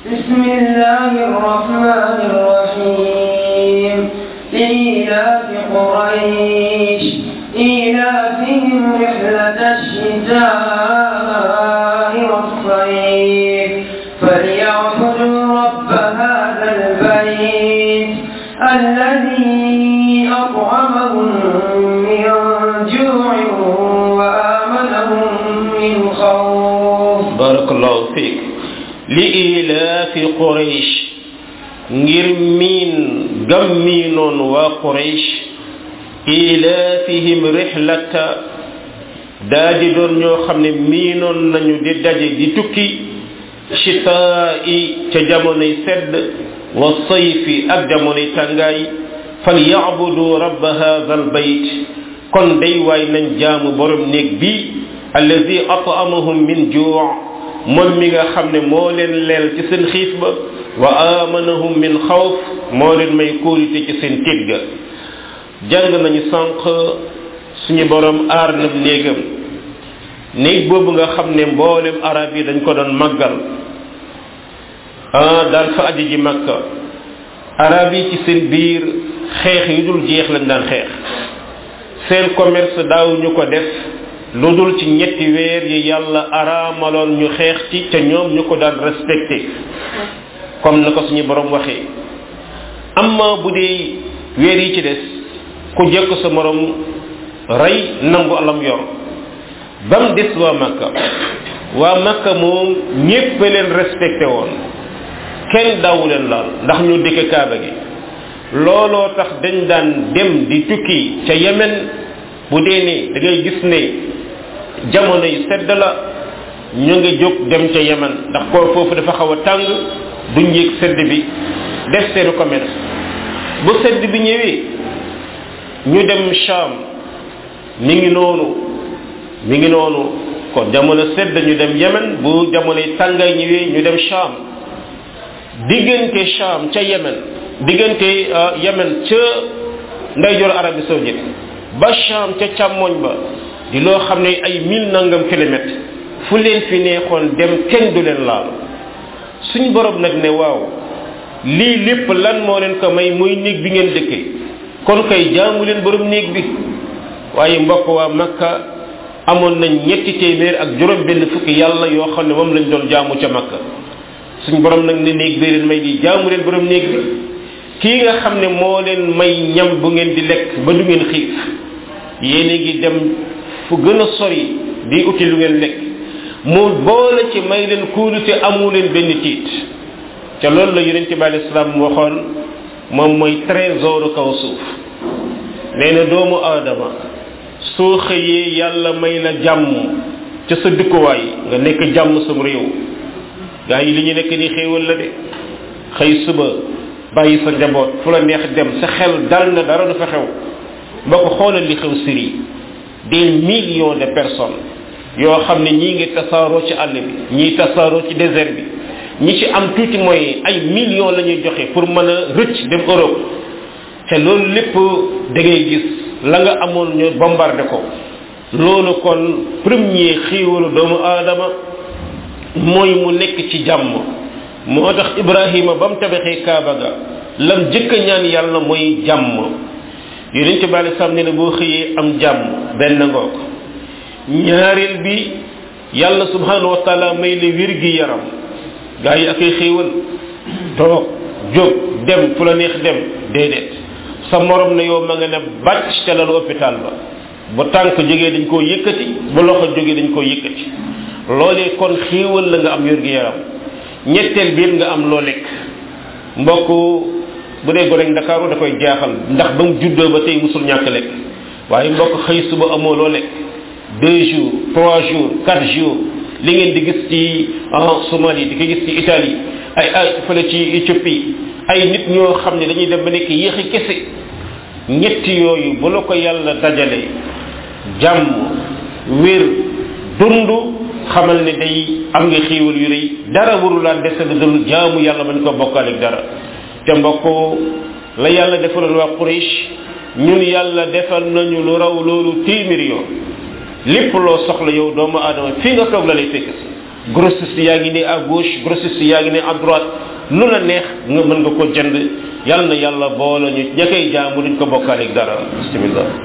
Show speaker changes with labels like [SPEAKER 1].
[SPEAKER 1] بسم الله الرحمن الرحيم لإيلاف قريش إيلافهم رحلة الشتاء والصيف فليعبدوا رب هذا البيت الذي أطعمهم من جوع وآمنهم من خوف
[SPEAKER 2] barakallahu fiik li ilaafi quraysh ngir miin gam miinoon waa quraysh ilaafihim rihlata daa di doon ñoo xam ne miinoon nañu di daje di tukki chitaa'i ca jamonoy sedd wa sayfi ak jamonoy tàngaay fal yacbudu rabba hadha albayt kon day waay nañ jaamu borom néeg bi allazi at'amahum min juu' moom mi nga xam ne moo leen leel ci seen xiif ba wa amanahum min xawf moo leen may kóolite ci seen tiit ga jàng nañu sànq suñu borom aar na néegam néeg boobu nga xam ne mboolem arab yi dañ ko doon màggal ah daan fa aji ji makka arab yi ci seen biir xeex yu dul jeex lañ daan xeex seen commerce daaw ñu ko def lu dul ci ñetti weer yi yàlla araamaloon ñu xeex ci ca ñoom ñu ko daan respecté comme na ko suñu borom waxee amma bu dee weer yi ci des ku jekk sa morom rey nangu alam yor ba mu des waa makka waa makka moom ñépp leen respecté woon kenn daawu leen laal ndax ñu dëkk kaaba gi looloo tax dañ daan dem di tukki ca yemen bu dee ne da ngay gis ne jamono yi sedd la ñu ngi jóg dem ca yemen ndax ko foofu dafa xaw a tàng duñ yëg sedd bi def seen commerce bu sedd bi ñëwee ñu dem Sham mi ngi noonu mi ngi noonu kon jamono sedd ñu dem yemen bu jamono yi tàngaay ñëwee ñu dem Sham diggante Sham ca yemen diggante yemen ca ndeyjoor Arabie saoudite ba Sham ca càmmoñ ba di loo xam ne ay mille nangam kilomètres fu leen fi neexoon dem kenn du leen laal suñ borom nag ne waaw lii lépp lan moo leen ko may muy néeg bi ngeen dëkkee kon kay jaamu leen borom néeg bi waaye mbokk waa makka amoon nañ ñetti téeméer ak juróom benn fukki yàlla yoo xam ne moom lañ doon jaamu ca makka suñ borom nag ne néeg bi leen may di jaamu leen borom néeg bi kii nga xam ne moo leen may ñam bu ngeen di lekk ba du ngeen xiif yéen a ngi dem fu gën a sori di uti lu ngeen lekk mu boole ci may leen kuulute amu leen benn tiit ca loolu la yonente bi alei salaam waxoon moom mooy trésor kaw suuf nee na doomu aadama soo xëyee yàlla may la jàmm ca sa dëkkuwaay nga nekk jàmm sam réew gaa yi li ñu nekk ni xéewal la de xëy suba bàyyi sa njaboot fu la neex dem sa xel dal na dara du fa xew ba ko xoolal li xew Syrie des millions de personnes yoo xam ne ñii ngi tasaaroo ci àll bi ñii tasaaroo ci désert bi ñi ci am tuuti mooy ay millions la ñuy joxe pour mën a rëcc dem Europe te loolu lépp da ngay gis la nga amoon ñu bombardé ko loolu kon premier xiiwalu doomu aadama mooy mu nekk ci jàmm moo tax Ibrahima ba mu tabaxee Kaaba ga lam jëkk a ñaan yàlla mooy jàmm yonent bi alei salaam ne ne boo xëyee am jàmm benn ngoog ñaareel bi yàlla subhanahu wa taala may la wér gi yaram gaa yi ak ay xéewal toog jóg dem fu la neex dem déedéet sa morom ne yow ma nga ne bàcc te lalu hôpital ba bu tànk jógee dañ koo yëkkati bu loxo jógee dañ koo yëkkati loolee kon xéewal la nga am wér gi yaram ñetteel biir nga am loo lekk mbokk bu dee gonek ndakaaru da koy jaaxal ndax ba mu juddoo ba tey musul ñàkk lekk waaye mbokk xëy suba amoo loo lekk deux jours trois jours quatre jours li ngeen di gis ci Somalie di ko gis ci Italie ay ay fële ci Éthiopie ay nit ñoo xam ne dañuy dem ba nekk yéexi kese ñetti yooyu bu la ko yàlla dajale jàmm wér dund xamal ne day am nga xiiwal yu rëy dara waru laa dese lu dul jaamu yàlla bañ ko bokkaale ak dara te mbokk la yàlla defaloon waa Quraysh ñun yàlla defal nañu lu raw loolu téeméeri yoon lépp loo soxla yow doomu aadama fii nga toog la lay fekk si grossiste yaa ngi ne à gauche grossiste yaa ngi ne à droite lu la neex nga mën nga ko jënd yàlla na yàlla boole ñu ña koy jaamu duñ ko bokkaaleeg dara bismillah